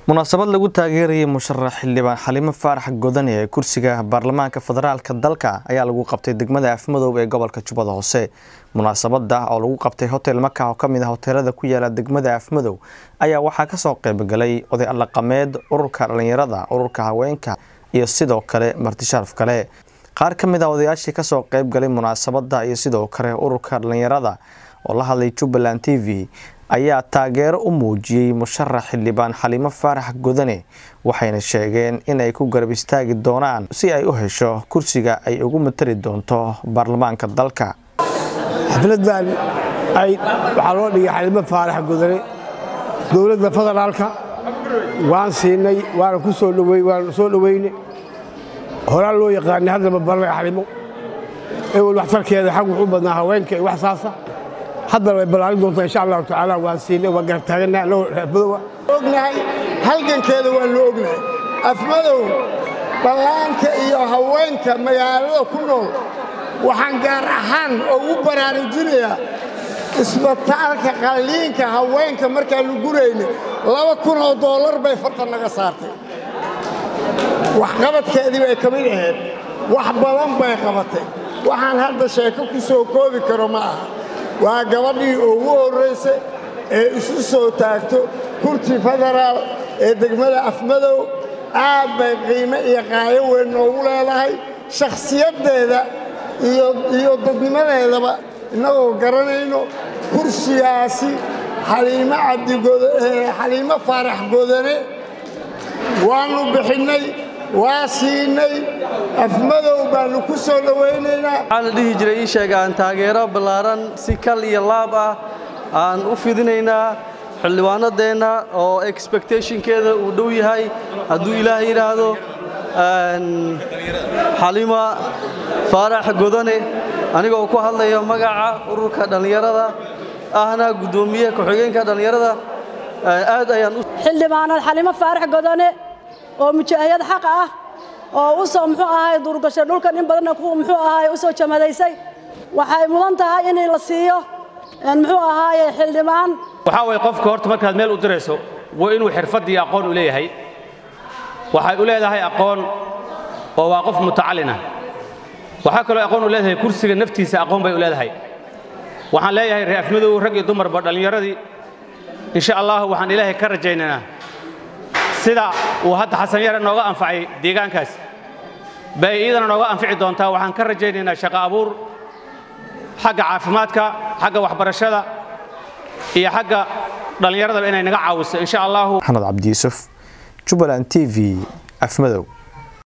munaasabad lagu taageerayay musharax xildhibaan xalimo faarax godane ee kursiga baarlamaanka federaalka dalka ayaa lagu qabtay degmada afmadoob ee gobolka jubbada hoose munaasabada oo lagu qabtay hotel maka oo kamid ah hoteelada ku yaala degmada afmadow ayaa waxaa kasoo qeybgalay oday allaqameed ururka dhalinyarada ururka haweenka iyo sidoo kale martishaaraf kale qaar ka mid ah odayaashii kasoo qeybgalay munaasabada iyo sidoo kale ururka dhalinyarada oo la hadlay jubbaland t v ayaa taageero u muujiyey musharax xildhibaan xalimo faarax godane waxayna sheegeen inay ku garab istaagi doonaan si ay u hesho kursiga ay ugu matali doonto baarlamaanka dalka xafladan waxaa loo dhigay xalimo faarax godane dowladda federaalka waan siinay waana ku soo waana soo dhoweyne horaan loo yaqaanay haddaba barnay xalimo ewel waxtarkeeda xag wuxuu badnaa haweenka iyo wax saasa haddana way ballaarin doontaa insha allahu tacaala waan siinay waan garab taaganaha anagoo afmadowa ognahay halgankeeda waan loo ognahay afmadow ballaanka iyo haweenka magaalada ku nool waxaan gaar ahaan ugu baraarujinayaa isbitaalka qalliinka haweenka markaannu gurayna laba kun oo doolar bay fartan naga saartay waxqabadkeedii bay ka mid ahayd wax badan bay qabatay waxaan hadda sheeko ku soo koobi karo ma aha waa gabadhii ugu horraysay ee isu soo taagto kurti federaal ee degmada afmadow aad bay qiime iyo qaayo weyn noogu leedahay shakhsiyaddeeda iyo dadnimadeedaba innagoo garanayno kursigaasi xaliimo faarax godane waannu bixinnay waa siinay afmadow baannu ku soo dhowaynaynaa waxaa la dhihi jiray ii sheeg aan taageero ballaaran si kal iyo laab ah aan u fidinaynaa xildhibaanadeenna oo expectationkeeda uu dhow yahay hadduu ilaah yidhaahdo xalima faarax godane anigoo ku hadlaya magaca ururka dhallinyarada ahna guddoomiye ku-xigeenka dhallinyarada aad ayaan xildhibaanad xalimo faarax godane oo mujaahiyad xaq ah oo u soo muxuu ahay duurgashay dhulkan in badanna muxuu ahay u soo jamadaysay waxay mudan tahay in la siiyo muxuu ahaaye xildhibaan waxaa waye qofka horta markaad meel u dirayso waa inuu xirfad iyo aqoon u leeyahay waxay u leedahay aqoon oo waa qof mutacallin ah waxaa kaloo aqoon u leedahay kursiga naftiisa aqoon bay u leedahay waxaan leeyahay reer afmadow rag iyo dumarba dhallinyaradii insha allah waxaan ilaahay ka rajaynaynaa sida uu hadda xasan yare nooga anfacay deegaankaas bay iidana nooga anfici doontaa waxaan ka rajaynaynaa shaqo abuur xagga caafimaadka xagga waxbarashada iyo xagga dhallinyaradaba inay naga caawiso insha allahu maxamed cabdi yuusuf jubbaland t v afmadow